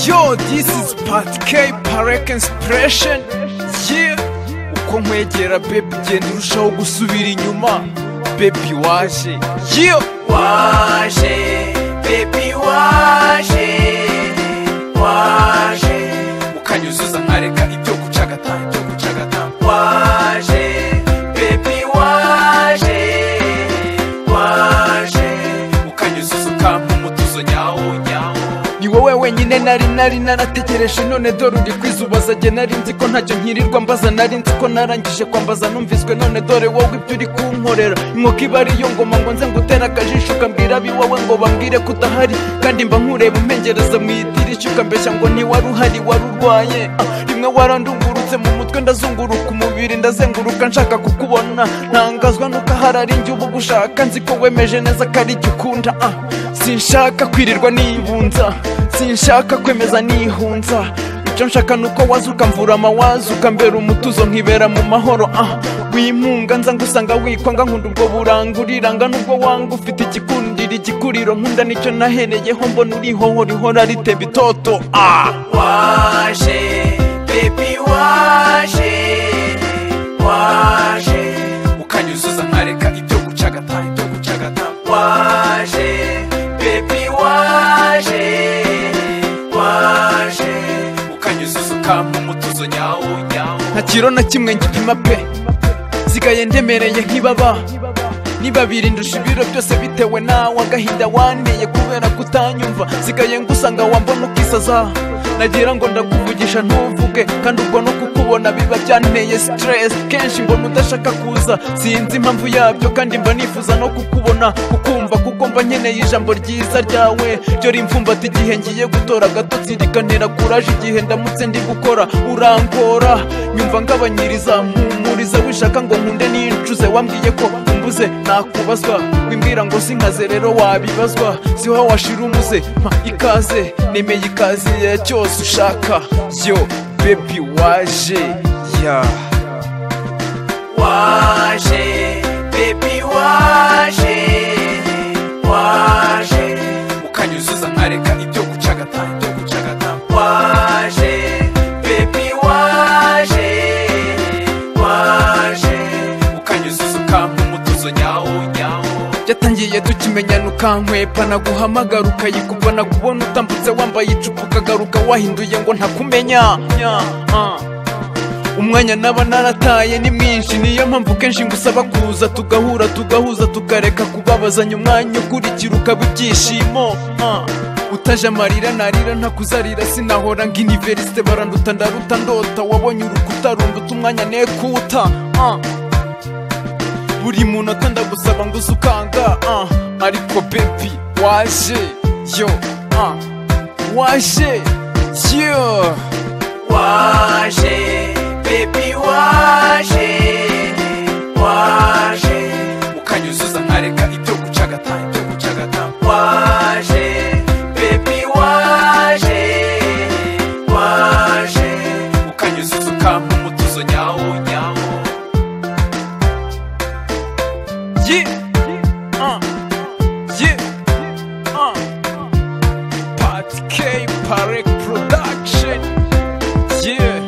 Yo, this is Pat K, Parek Inspiration. Yeah. Uko nkwegera baby genda urushaho gusubira inyuma. Baby waje. Yeah. Waje, baby waje. Waje. Ukanyuzuza nkareka ibyo gucagata, ibyo gucagata. Waje, baby waje. Waje. Ukanyuzuza ukampa umutuzo nyawo, nyawo. ni wowe wenyine nari nari narategereje none dore uri kwizubaza jye nari nzi ko ntacyo nkirirwa mbaza nari nzi ko narangije kwambaza numviswe none dore wowe ibyo uri kunkorera inkoko iba ari yo ngoma ngo nze ngutere akajisho ukambwira ab'iwawe ngo bambwire ko udahari kandi mba nkureba umpengereza mu idirishya ukambeshya ngo ntiwari uhari wari urwaye Ah, rimwe warandungurutse mu mutwe ndazunguruka umubiri ndazenguruka nshaka kukubona ntangazwa nuko ahari ari njye uba ugushaka nzi ko wemeje neza ko ari jye ukunda ah. sinshaka kwirirwa nibunza sinshaka kwemeza nihunza icyo nshaka nuko waza ukamvura amawaza ukambera umutuzo nkibera mu mahoro ah wimunga nza ngusanga wikwanga nkunda ubwo buranga uriranga nubwo wanga ufite igikundira igikuriro nkunda nicyo nahereyeho mbona urihoho rihora riteba itoto ah waje baby waje waje ukanyuzuza nkareka ibyo gucagata ibyo gucagata waje baby waje waje ukanyuzuza ukampa umutuzo nyawo nyawo nta kiro na kimwe ngipima pe sigaye ndemereye nk'ibaba niba birindusha ibiro byose bitewe nawe agahinda wanteye kubera kutanyumva sigaye ngusanga wambona ukisaza nagira ngo ndakuvugisha ntuvuge kandi ubwo no kukubona biba byanteye stress kenshi mbona udashaka kuza sinzi impamvu yabyo kandi mba nifuza no kukubona kukumva kuko mba nkeneye ijambo ryiza ryawe ryo rimfumbata igihe ngiye gutora agatotsi rikanera kuraje igihe ndamutse ndi gukora urangora nyumva ngabanyiriza mpumuriza wishaka ngo nkunde nincuze wambwiye ko umbuze nakubazwa wimbwira ngo sinkaze rero wabibazwa siho washira umuze mpa ikaze nemeye ikaze ya cyose ushaka yo bebi waje ya waje bebi waje waje ukanyuzuza nkareka ibyo gucagata ibyo gucagata waje bebi waje waje ukanyuzuza ukampa umutuzo nyawo nyawo byatangiye tukimenyana ukankwepa naguhamagara ukayikupa nakubona utambutse wambaye icupa ukagaruka wahinduye ngo ntakumenya Nya, ah. umwanya naba narataye ni mwinshi niyo mpamvu kenshi ngusaba kuza tugahura tugahuza tukareka kubabazanya umwanya ukurikira ukaba ibyishimo Ah. utaje amarira narira ntakuzarira sinahora ngo iniverisite baranduta ndaruta ndota wabonye urukuta runduta umwanya nekuta Ah. buri munota ndagusaba ngo uze ukanga ah. ariko bebi waje yo ah. waje yo waje baby waje waje ukanyuzuza nkareka ibyo gucagata ibyo gucagata waje baby waje waje ukanyuzuza ukampa umutuzo nyawo nyawo yeah. Uh. Yeah. Uh. Pat K Parek Production. Yeah.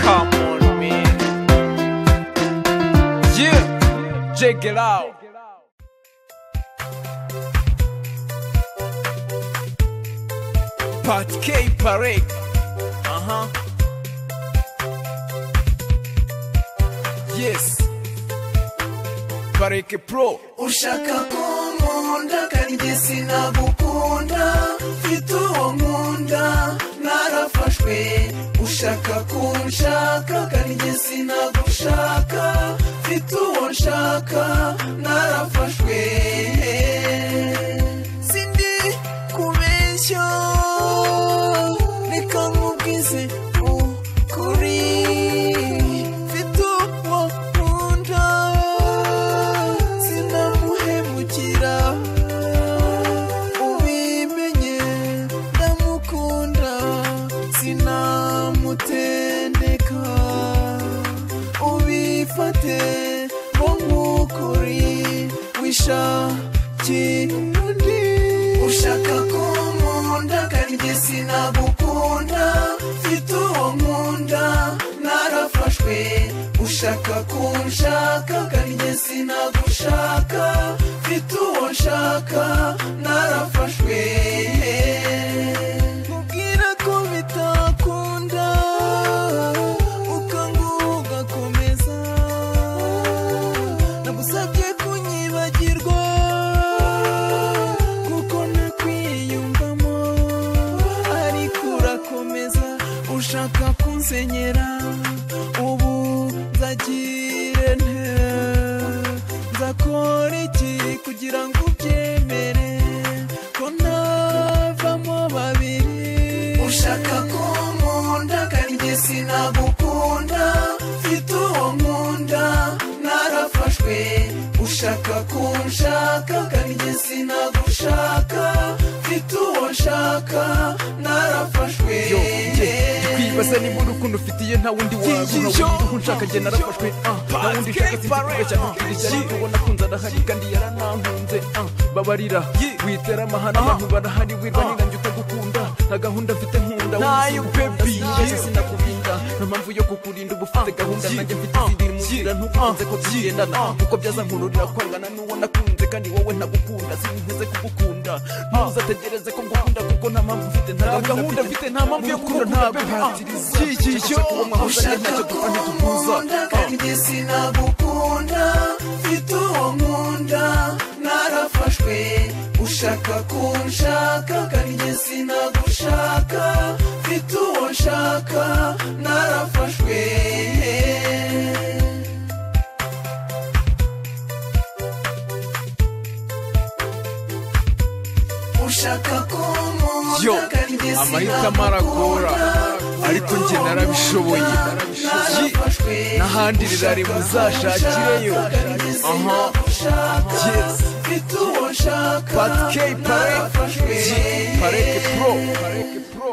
Come on, man. Yeah. Check it out. Pat K Parek. Uh huh. Yes. Parek Pro. ushaka kunkunda kandi njye sinagukunda mfite uwo nkunda narafashwe ushaka kunshaka kandi njye sinagushaka mfite uwo nshaka narafashwe sindi kubeshya reka nkubwize ukuri mfite uwo nkunda sinamuhemukira ubimenye ndamukunda sinamutendeka ubifate nko nk'ukuri wishakira undi ushaka kunkunda nkunda kandi njye sinagukunda mfite uwo nkunda narafashwe ushaka kunshaka kandi njye sinagushaka mfite uwo nshaka narafashwe mubwira ko bitakunda ukanga ugakomeza nagusabye kunyibagirwa kuko nakwiyumvamo ariko urakomeza ushaka kunsenyera ubu nzagire nte nzakora iki kugira ngo ubyemere ko ntavamo babiri ushaka kunkunda kandi njye sinagukunda mfite uwo nkunda narafashwe ushaka kunshaka kandi njye sinagushaka mfite uwo nshaka narafashwe yo nge kwibaza niba urukundo ufitiye nta wundi wagura Yo, ubu nshaka njye narafashwe ah, nta wundi ushaka sinzi kubeshya amabwiriza ariko ubona kunze arahari kandi yaranankunze ah, babarira witera amahana abantu barahari wirwa n'ingange utagukunda nta gahunda mfite nkunda Nayo, baby, sinabasha yeah. sinakubinda nta mpamvu yo kukurinda uba ufite gahunda nanjye mfite ziri mu nzira ntukunze ko tugendana kuko byaza nkururira kwangana n'uwo nakunze kandi wowe ntagukunda sinkunze kugukunda ntuzategereze ko ngukunda kuko nta mpamvu mfite nta gahunda mfite nta mpamvu yo gukunda ntabwo ntatiriza icyo ushaka kunkunda kandi njye sinagukunda mfite uwo nkunda narafashwe ushaka kunshaka kandi njye sinagushaka mfite uwo nshaka narafashwe ushaka Yo, kunkunda kandi njye amahitamo aragora ariko njye narabishoboye n'ahandi rirare muzashakireyo aha Yes. Yes. Pat K Parek Parek Pro Parek Pro